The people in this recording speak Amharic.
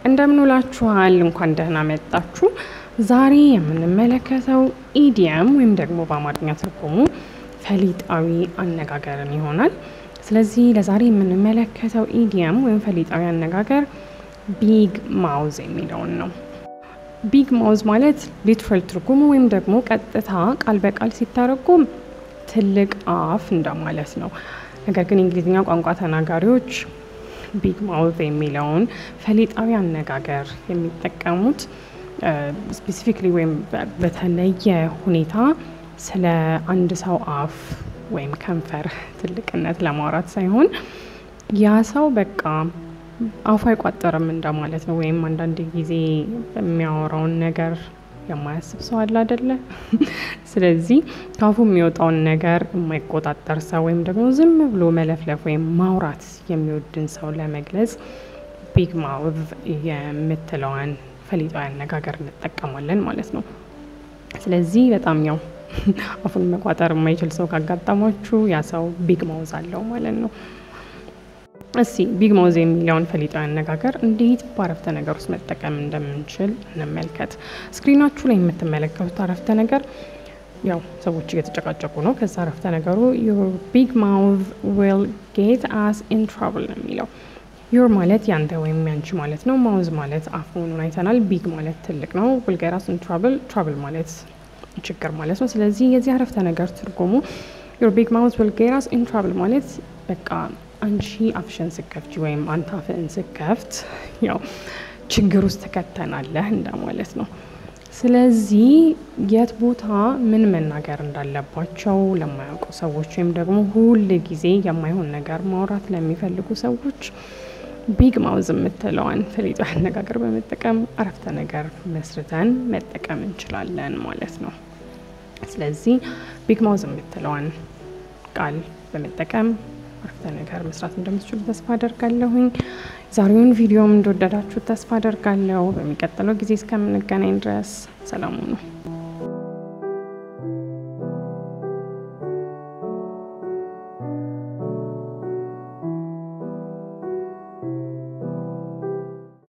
እንደምንውላችኋል እንኳን ደህና መጣችሁ። ዛሬ የምንመለከተው ኢዲየም ወይም ደግሞ በአማርኛ ትርጉሙ ፈሊጣዊ አነጋገርን ይሆናል። ስለዚህ ለዛሬ የምንመለከተው ኢዲየም ወይም ፈሊጣዊ አነጋገር ቢግ ማውዝ የሚለውን ነው። ቢግ ማውዝ ማለት ሊትራል ትርጉሙ ወይም ደግሞ ቀጥታ ቃል በቃል ሲተረጎም ትልቅ አፍ እንደማለት ነው። ነገር ግን የእንግሊዝኛ ቋንቋ ተናጋሪዎች ቢግ ማውዝ የሚለውን ፈሊጣዊ አነጋገር የሚጠቀሙት ስፔሲፊክሊ ወይም በተለየ ሁኔታ ስለ አንድ ሰው አፍ ወይም ከንፈር ትልቅነት ለማውራት ሳይሆን ያ ሰው በቃ አፉ አይቋጠርም እንደማለት ነው። ወይም አንዳንድ ጊዜ የሚያወራውን ነገር የማያስብ ሰው አለ አደለ? ስለዚህ ከአፉ የሚወጣውን ነገር የማይቆጣጠር ሰው ወይም ደግሞ ዝም ብሎ መለፍለፍ ወይም ማውራት የሚወድን ሰው ለመግለጽ ቢግ ማውዝ የምትለዋን ፈሊጣዊ አነጋገር እንጠቀማለን ማለት ነው። ስለዚህ በጣም ያው አፉን መቋጠር የማይችል ሰው ካጋጠማችሁ ያ ሰው ቢግ ማውዝ አለው ማለት ነው። እስቲ ቢግ ማውዝ የሚለውን ፈሊጣዊ አነጋገር እንዴት በአረፍተ ነገር ውስጥ መጠቀም እንደምንችል እንመልከት። ስክሪናችሁ ላይ የምትመለከቱት አረፍተ ነገር ያው ሰዎች እየተጨቃጨቁ ነው። ከዛ አረፍተ ነገሩ ዩር ቢግ ማውዝ ዊል ጌት አስ ኢን ትራብል ነው የሚለው። ዩር ማለት ያንተ ወይም ያንቺ ማለት ነው። ማውዝ ማለት አፍ መሆኑን አይተናል። ቢግ ማለት ትልቅ ነው። ዊል ጌት አስ ኢን ትራብል፣ ትራብል ማለት ችግር ማለት ነው። ስለዚህ የዚህ አረፍተ ነገር ትርጉሙ ዩር ቢግ ማውዝ ዊል ጌት አስ ኢን ትራብል ማለት በቃ አንቺ አፍሽን ስከፍች ወይም አንተ አፍህን ስከፍት ያው ችግር ውስጥ ትከተናለህ እንደማለት ነው። ስለዚህ የት ቦታ ምን መናገር እንዳለባቸው ለማያውቁ ሰዎች ወይም ደግሞ ሁል ጊዜ የማይሆን ነገር ማውራት ለሚፈልጉ ሰዎች ቢግ ማውዝ የምትለዋን ፈሊጣዊ አነጋገር በመጠቀም አረፍተ ነገር መስርተን መጠቀም እንችላለን ማለት ነው። ስለዚህ ቢግ ማውዝ የምትለዋን ቃል በመጠቀም አረፍተ ነገር መስራት እንደምትችሉ ተስፋ አደርጋለሁኝ። ዛሬውን ቪዲዮም እንደወደዳችሁ ተስፋ አደርጋለሁ። በሚቀጥለው ጊዜ እስከምንገናኝ ድረስ ሰላሙ ነው።